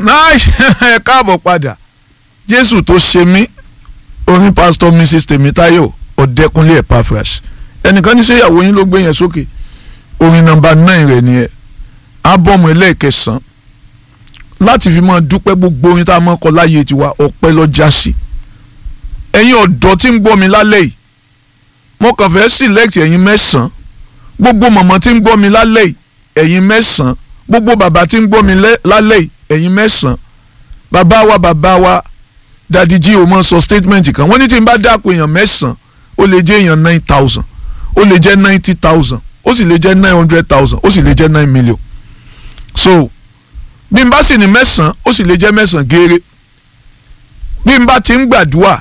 náà ẹ káàbọ̀ padà jésù tó ṣe mí orin pastor mrs tèmítáyọ̀ ọ̀dẹ́kunlé epaphras ẹnìkan ní sẹ́yàwó yín ló gbé yẹn sókè orin nọ́mbà nine rẹ̀ nìyẹn ábọ̀mù ẹlẹ́ẹ̀kẹsàn láti fi máa dúpẹ́ gbogbo orin tá a máa kọ láyé tiwa ọpẹ́ ló já sí ẹ̀yin ọ̀dọ́ tí ń gbọ́ mi lálẹ́ yìí mo kàn fẹ́ select ẹ̀yin mẹ́sàn-án gbogbo mọ̀mọ́ tí ń gbọ́ mi lálẹ́ yìí ẹ̀yin mẹ́sàn-án gbogbo bàbá tí ń gbọ́ mi lálẹ́ yìí ẹ̀yin mẹ́sàn-án bàbá wa bàbá wa dadi jí o mọ sọ statement kan wọ́n ní tí n bá dáko èèyàn mẹ́sàn-án ó lè jẹ́ èèyàn nine thousand ó lè jẹ́ ninety thousand ó sì lè jẹ́ nine hundred thousand ó sì lè jẹ́ nine million so bí n bá sì ní mẹ́sàn-án ó sì lè jẹ́ mẹ́sàn-án gééré bí n bá ti ń gbàdúrà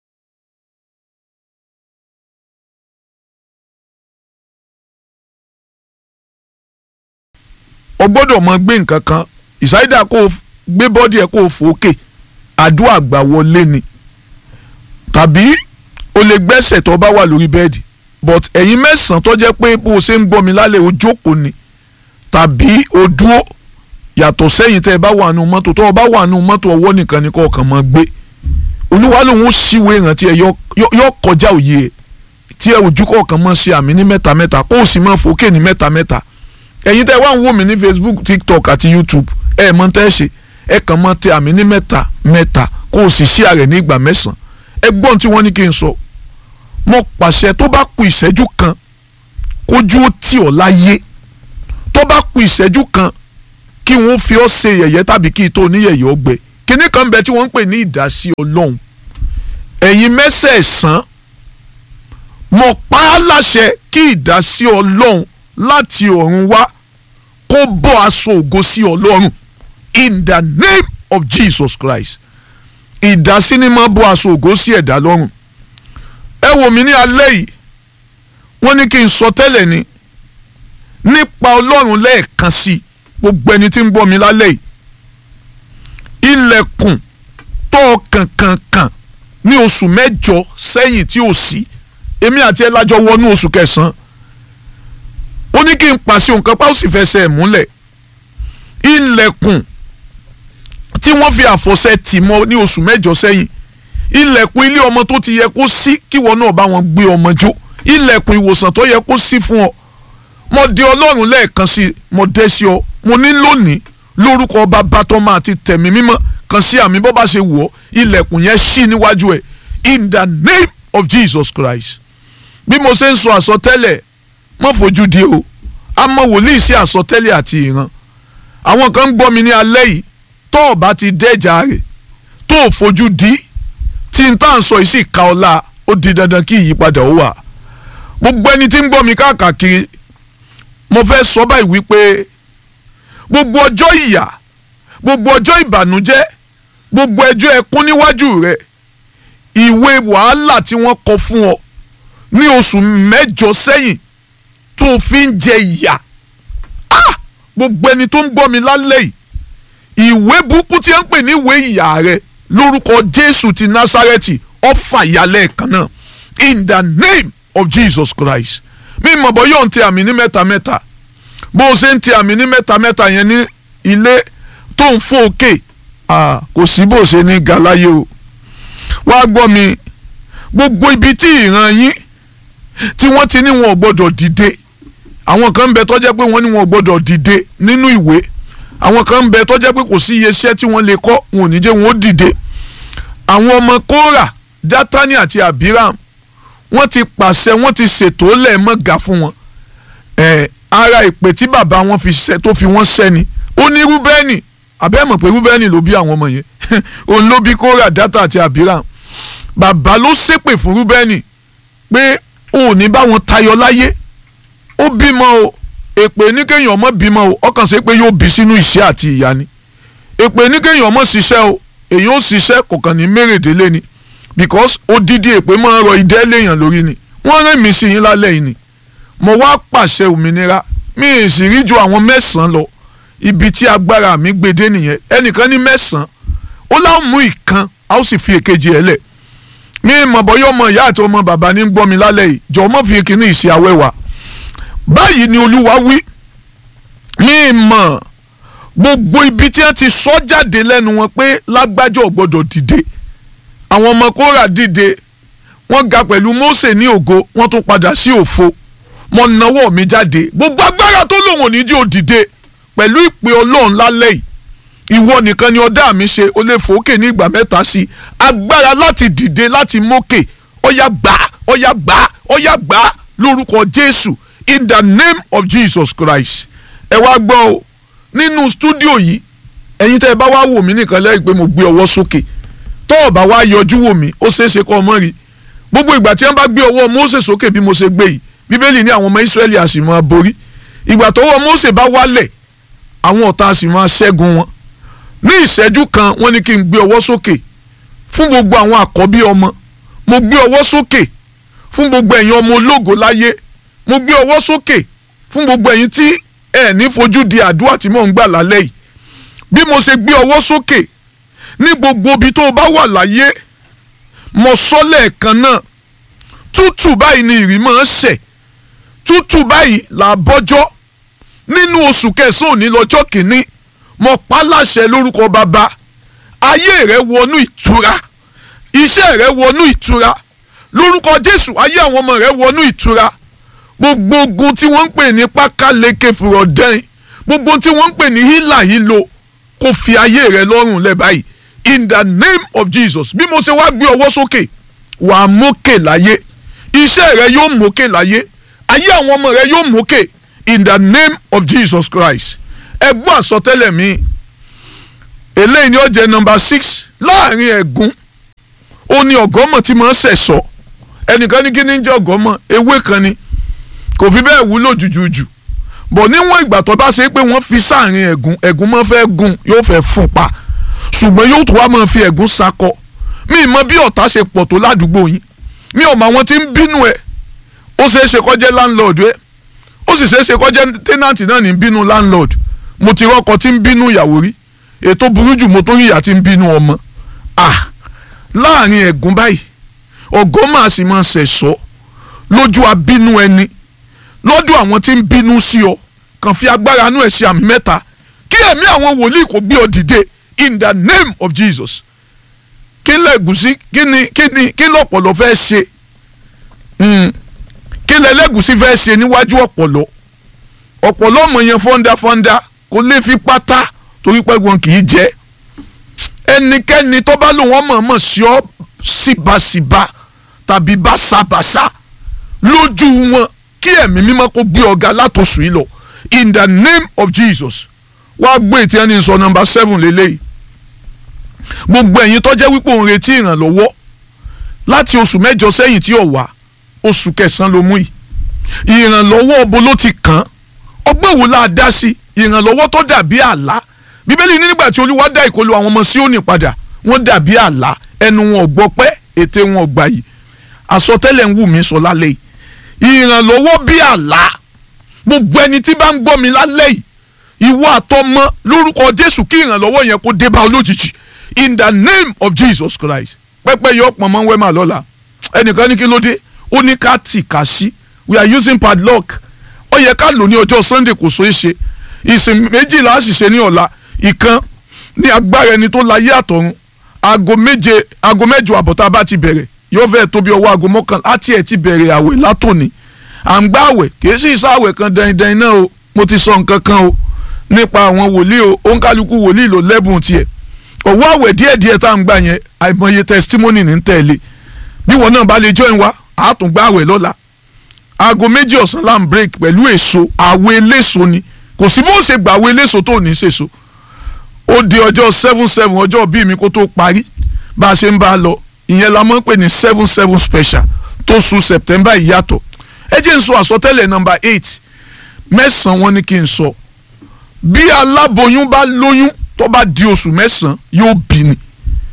o gbọ́dọ̀ mọ gbé nǹkan kan ìsáyídà kó o gbé bọ́dì ẹ̀ kó o fòókè àdúrà gbà wọlé ni tàbí o lè gbẹ́sẹ̀ tó bá wà lórí bẹ́ẹ̀dì but ẹ̀yin mẹ́sàn-án tó jẹ́ pé bó o ṣe ń gbọ́ mi lálẹ́ o jókòó ni tàbí o dúró yàtọ̀ sẹ́yìn tẹ́ ẹ bá wà nù mọ́tò tó o bá wà nù mọ́tò ọwọ́ nìkan ni kò kàn máa gbé olúwa lòun ó ṣíwèé ìrántí ẹ yọ kọjá òye ẹ tí ẹ ojú kọ̀ọ̀kan máa ṣe àmì ní mẹ́ta mẹ́ta kó o sì máa fòókè ní mẹ́ta mẹ́ta ẹ̀yin tẹ́ wá ń wò mí ní Facebook TikTok àti YouTube ẹ mọ̀ tẹ́ ṣe ẹ kàn máa tẹ àmì ní mẹ́ta mẹ́ta kó o sì ṣí ààrẹ ní ìgbà mẹ́sàn-án ẹ gbọ́n tí wọ́n ní kí n sọ mo pàṣẹ tó bá ku ìṣẹ́jú kan kójú ó tì ọ́ láyé tó bá ku ìṣẹ́jú kan kí wọ́n fi ọ́ ṣe yẹ̀yẹ́ tàbí kí tó oníyẹ̀yẹ́ ọgbẹ́ kíní kan bẹ tí wọ́n ń pè ní ìdásí ọlọ́run ẹ̀yin mẹ́sẹ̀ẹ̀sán mo pa á láṣẹ kí ìdásí ọlọ́run láti ọ̀run wá kó bọ́ aṣọ ògo sí ọlọ́run in the name of Jesus Christ ìdásí ni máa bọ́ aṣọ ògo sí ẹ̀dá lọ́rùn ẹ wò mí ní alẹ́ yìí wọ́n ní kí n sọ tẹ́lẹ̀ ni nípa ọlọ́run lẹ́ẹ̀kan sí gbogbo ẹni tí ń gbọ́ mi lálẹ́ yìí ilẹ̀kùn tó kànkànkàn ní oṣù mẹ́jọ sẹ́yìn tí ò sí èmi àti ẹ lájọ wọnú oṣù kẹsàn-án ó ní kí n pàṣẹ nǹkan pa ó sì fẹsẹ̀ ẹ̀ múlẹ̀ ilẹ̀kùn tí wọ́n fi àfọ̀ṣẹ tì mọ́ ní oṣù mẹ́jọ sẹ́yìn ilẹ̀kùn ilé ọmọ tó ti yẹ kó sí kíwọ náà bá wọn gbé ọmọ jó ilẹ̀kùn ìwòsàn tó yẹ kó sí fún ọ mo dé ọlọ́run lẹ́ẹ̀kan sí mo dé sí ọ mo ní lónìí lórúkọ bàbá tọ́mọ àti tẹ̀mí mímọ́ kan sí àmì bó bá ṣe wù ọ́ ilẹ̀kùn yẹn ṣí níwájú ẹ̀ in the name of Jesus Christ bí mo ṣe ń sọ àsọtẹ́lẹ̀ mọ́ fojú di o àmọ́ wòlíì sí àsọtẹ́lẹ̀ àti ìran àwọn kan ń gbọ́ mi ní alẹ́ yìí tó o bá ti dẹ́jà rẹ̀ tó o fojú di tí n tá à ń sọ yìí sì ka ọlá ó di dandan kí ìyípadà ó wà gbogbo ẹni tí ń gbọ́ mi káàkiri mo fẹ́ sọ báyìí wípé gbogbo ọjọ́ ìyà gbogbo ọjọ́ ìbànújẹ́ gbogbo ẹjọ́ ẹkún níwájú rẹ̀ ìwé wàhálà tí wọ́n kọ fún ọ ní oṣù mẹ́jọ sẹ́yìn tó fi ń jẹ ìyà gbogbo ẹni tó ń gbọ́ mi lálẹ́ yìí ìwé burúkú tí wọ́n ń pè ní ìwé ìyà rẹ lórúkọ Jésù ti Násárẹ́tì ọ̀fà ìyàlẹ̀ kan náà in the name of Jesus Christ mi mọ̀ bọ́ yóò ń tẹ àmì ní mẹ́ta mẹ́ta bó o ṣe ń tẹ àmì ní mẹ́ta mẹ́ta yẹn ní ilé tó ń fò òkè kò sí bó o ṣe ní galáyé o wá gbọ́ mi gbogbo ibi tí ìran yín tí wọ́n ti ní wọn ò gbọ́dọ̀ dìde àwọn kan ń bẹ tó jẹ́ pé wọ́n ní wọn ò gbọ́dọ̀ dìde nínú ìwé àwọn kan ń bẹ tó jẹ́ pé kò sí iye iṣẹ́ tí wọ́n lè kọ́ wọn ò ní jẹ́ wọn ó dìde àwọn ọmọ kóra dátánì àti abiram wọ́n ti pàṣẹ wọ́n ti ṣètò lẹ́ẹ̀mọ́gà fún wọn ẹ̀ ara ìpè tí bàbá wọn fi ṣe tó fi wọ́n ṣẹ́ni ó ní rúbẹ́nì àbẹ́ mọ̀ pé rúbẹ́nì ló bí àwọn ọmọ yẹn òun ló bí kóra dátà àti abiram bàbá ló ṣépè fún rúbẹ́nì pé ò ní bá wọn tayọ láyé ó bímọ o èpè ní kéèyàn ọmọ bímọ o ọkàn ṣe pé yóò bí sínú ìṣẹ́ àti ìyà ni èpè ní kéèyàn ọmọ ṣiṣẹ́ o èyàn ó ṣiṣẹ́ kò kàn ní mérèdélé ni because odidi èpè máa ń rọ idẹ́ léèyàn lórí ni wọ́n rẹ́ mi sí yín lálẹ́ yìí ni mo wá pàṣẹ òmìnira mi ì sì rí ju àwọn mẹ́sàn-án lọ ibi tí agbára mi gbede nìyẹn ẹnìkan ní mẹ́sàn-án ó láwọn mú ìkan a ó sì fi èkejì ẹ̀ lẹ̀ mi ì mọ̀ bọ́yọ́ ọmọ ìyá àti ọmọ bàbá ní gbọ́ mi lálẹ́ yìí jọ̀ọ́ mọ̀ fi kíní ìṣe awẹ́wà báyìí ni olúwa wí mi ì mọ̀ gbogbo ibi tí wọ́n ti sọ jáde lẹ́nu wọn pé lágbájá ò gbọ́dọ̀ dìde àwọn ọmọ kóra dìde wọ́n ga pẹ̀lú Mósè ní ògo wọ́n tún padà sí òfo mo nawọ́ mi jáde gbogbo agbára tó lòun ò ní jí ò dìde pẹ̀lú ìpè ọlọ́run lálẹ́ yìí ìwọ nìkan ni ọ̀dá mi ṣe o lè fòókè ní ìgbà mẹ́ta sí i agbára láti dìde láti mókè ọ̀yà gbà ọ̀yà gbà ọ̀yà gbà lórúkọ Jésù in the name of Jesus Christ ẹ wá gbọ́ o nínú stúdíò yìí ẹ̀yin tẹ́ ẹ bá wá wò mí nìkan lẹ́yìn pé mo gbé ọwọ́ sókè tó o bá wá yọjú wò mí ó ṣeé ṣe kọ́ ọmọ rí gbogbo ìgbà tí wọ́n bá gbé ọwọ́ Mósè sókè bí mo ṣe gbé yìí bíbélì ní àwọn ọmọ Ísírẹ́lì a sì máa borí ìgbà tọ́wọ́ Mósè bá wálẹ̀ àwọn ọ̀tá a sì máa ṣẹ́gun wọn ní ìṣẹ́jú kan wọ́n ní kí n gbé ọwọ́ sókè fún gbogbo àwọn àkọ́bí ọmọ mo gbé ọwọ́ sókè fún gbogbo ẹ̀yin ọmọ ológo láyé mo gbé ọwọ́ sókè fún gbogbo ẹ̀yin tí ẹ ní fojú di àdúrà tí mò ń gbà lálẹ́ yìí bí mo ṣe gbé ọwọ́ sókè ní gbogbo ibi tó o bá wà láyé mo sọ lẹ́ẹ̀kan náà tútù báyìí ni ìrì máa ń ṣẹ̀ tútù báyìí là bọ́jọ́ nínú oṣù kẹsàn-án òní lọ́jọ́ kìíní mo pa láṣẹ lórúkọ bàbá ayé rẹ wọnú ìtura iṣẹ́ rẹ wọnú ìtura lórúkọ Jésù ayé àwọn ọmọ rẹ wọnú ìtura gbogbo ogun tí wọ́n ń pè ní pákáleke fúrọ̀dẹ́n gbogbo tí wọ́n ń pè ní hílà hílo kò fi ayé rẹ lọ́rùn lẹ̀ báyìí in the name of Jesus bí mo ṣe wá gbé ọwọ́ sókè wà á mókè láyé iṣẹ́ rẹ yóò mókè láyé ayé àwọn ọmọ rẹ yóò mókè in the name of Jesus Christ ẹ gbọ́ àsọtẹ́lẹ̀ mi eléyìí ni ó jẹ́ nọmba six láàrin ẹ̀gún ó ní ọ̀gọ́mọ̀ tí mo ń sẹ̀sọ́ ẹnìkan ní kí ni ń jẹ́ ọ̀gọ́mọ̀ ewé kan ni kò fi bẹ́ẹ̀ wúlò jùjùjù bọ̀ níwọ̀n ìgbà tó bá ṣe pé wọ́n fi sáàrin ẹ̀gún ẹ̀gún máa fẹ́ gún yóò fẹ́ fún pa ṣùgbọ́n yóò tó wá máa fi ẹ̀gún sakọ mi mọ bí ọ̀tá ṣe pọ̀ tó ládùúgbò yín mi ò mọ àwọn tí ń bínú ẹ̀ ó ṣeé ṣe kó jẹ́ landlord ẹ̀ ó sì ṣeé ṣe kó jẹ́ tenant náà ní bínú landlord mo ti rọ́kọ tí ń bínú ìyàwó rí ètò burú jù mo tó rí ìyá tí ń bínú ọmọ ah láàrin ẹ̀gún báyìí ọ̀gọ́ máa sì máa ṣẹ̀ṣọ́ lójú abínú ẹni lọ́dún àwọn tí ń bínú sí ọ kàn fi agbára inú ẹ̀ ṣe àmì mẹ́ta kí ẹ̀mí àwọn wòlíì kò gbé ọ dìde in the name of Jesus kí lẹ́gùsí kí ni kí ni kí lọ́pọ̀lọ́ fẹ́ ṣe kí lẹ́lẹ́gùsí fẹ́ ṣe níwájú ọ̀pọ̀lọ́ ọ̀pọ̀lọ́ mọ̀ yẹn fọ́ndáfọ́ndá kò lè fi pátá torí pé wọn kì í jẹ́ ẹnikẹ́ni tó bá lò wọ́n mọ̀ọ́mọ̀ sí ọ síbàsíbà tàbí báṣabàṣá lójú wọn kí ẹ̀mí mímọ́ kó gbé ọ̀gá látòsù yìí lọ in the name of Jesus wá gbé ètí ẹni sọ nọ́mbà seven lélẹ́yìí gbogbo ẹ̀yin tó jẹ́ wípé òun retí ìrànlọ́wọ́ láti oṣù mẹ́jọ sẹ́yìn tí ò wá oṣù kẹsàn-án ló mú yìí ìrànlọ́wọ́ ọbọ ló ti kàn án ọgbọ́n wo la dá sí ìrànlọ́wọ́ tó dàbí àlá bíbélì ní nígbà tí olúwa dá ìkọlù àwọn ọmọ Síónì padà wọ́n dàbí àlá ẹnu wọn ò gbọ́ pẹ́ ètè wọn ò gbà yìí àsọtẹ́lẹ̀ ń wù mí sọ lálẹ́ yìí ìrànlọ́wọ́ bí àlá gbogbo ẹni tí bá ń gbọ́ mi lálẹ́ yìí ìwọ àtọmọ lórúkọ Jésù kí ìrànlọ́wọ́ yẹn kó dé bá ọ lójijì in the name of Jesus Christ pẹ́pẹ́ yọ pọ̀ mọ́ wẹ́mà lọ́la ẹnìkan ní kí ló dé ó ní ká tì ká sí we are using padlock ó yẹ ká lò ní ọjọ́ Sunday kò so é ṣe ìsìn méjìlá sì ṣe ní ọ̀la ìkan ní agbára ẹni tó láyé àtọ̀run aago méje aago mẹ́jọ àbọ̀tá bá ti bẹ̀rẹ̀ yóò fẹ́ tóbi ọwọ́ aago mọ́kànlá àti ẹ̀ ti bẹ̀rẹ̀ àwẹ̀ látòní à ń gbá àwẹ̀ kìí sì sáwẹ̀ kan dandan náà o mo ti sọ nǹkan kan o nípa àwọn wòlíì o òǹkálukú wòlíì ló lẹ́bùn tiẹ̀ òwò àwẹ̀ díẹ̀díẹ̀ tá à ń gbà yẹn àìmọye testimony ní tẹ̀lé bí wọn náà bá lè join wa àá tún gbá àwẹ̀ lọ́la aago méjì ọ̀sán là ń break pẹ̀lú èso àwẹ̀ eléso ni kò sí bó ṣe gbà àwẹ̀ eléso tó ní ṣèso ó di ọjọ́ seven seven ọjọ́ bíi mi kó tó parí bá a ṣe ń bá a lọ ìyẹn la mọ̀ ń pè ní seven seven special tó sùn September ìyàtọ̀ ẹ jẹ́ n sọ àsọtẹ́lẹ̀ number eight mẹ́sàn-án wọn ni kí n sọ bí aláboyún bá lóyún tó bá di oṣù mẹ́sàn-án yóò bí ni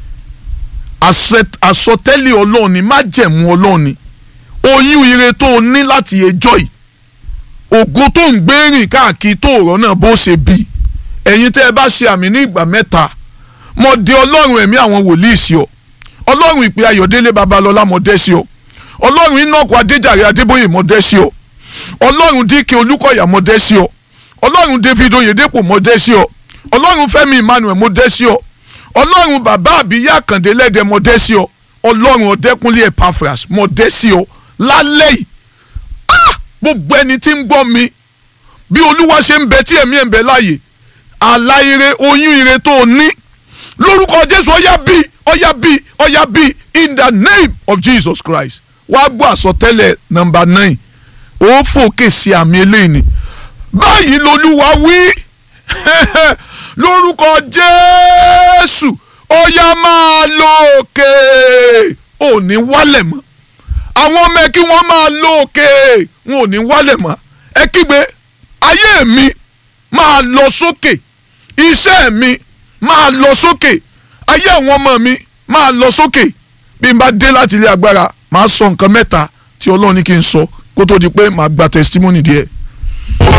àsọtẹ́lẹ̀ ọlọ́run ni májẹ̀mú ọlọ́run ni oyún ire tó o ní láti ẹjọ́ yìí ògo tó ń gbé rìn káàkiri tó ọ̀rọ̀ náà bó ṣe bí ẹ̀yin tẹ́ ẹ bá ṣe àmì ní ìgbà mẹ́ta mo dé ọlọ́run ẹ̀mí àwọn wòlíì sí ọ ọlọ́run ìpè ayọ̀délé babalọ́lá mo dé sí ọ ọlọ́run inọ́kọ̀ adéjàre adébóyè mo dé sí ọ ọlọ́run díkẹ́ olúkọ̀yà mo dé sí ọ ọlọ́run david oyèdèpọ̀ mo dé sí ọ ọlọ́run fẹ́mi emmanuel mo dé sí ọ ọlọ́run bàbá àbíyá àkàndé lẹ́dẹ̀ mo dé sí ọ ọlọ́run ọ̀dẹ́kúnlé epaphras mo dé sí ọ lálẹ́ yìí ah gbogbo ẹni tí ń gbọ́ mi bí olúwa ṣe ń bẹ tí ẹ̀mí ẹ̀ ń bẹ láàyè àlá ire oyún ire tó o ní lórúkọ jésù ọyá bí ọyá bí ọyá bí in the name of jesus christ wàá gbọ́ àsọtẹ́lẹ̀ nọmba nine ó fòkè sí àmì eléyìí ni báyìí lolúwa wí lórúkọ jésù ọyá máa lọ òkè ò ní wálẹ̀ mọ́ àwọn ọmọ ẹ kí wọ́n máa lọ òkè wọn ò ní wálẹ̀ mọ́ ẹ kígbe ayé mi máa lọ sókè iṣẹ́ mi máa lọ sókè ayé àwọn ọmọ mi máa lọ sókè bí n bá dé láti ilé agbára máa sọ nǹkan mẹ́ta tí ọlọ́run ní kí n sọ kó tó di pé màá gba testimony díẹ̀.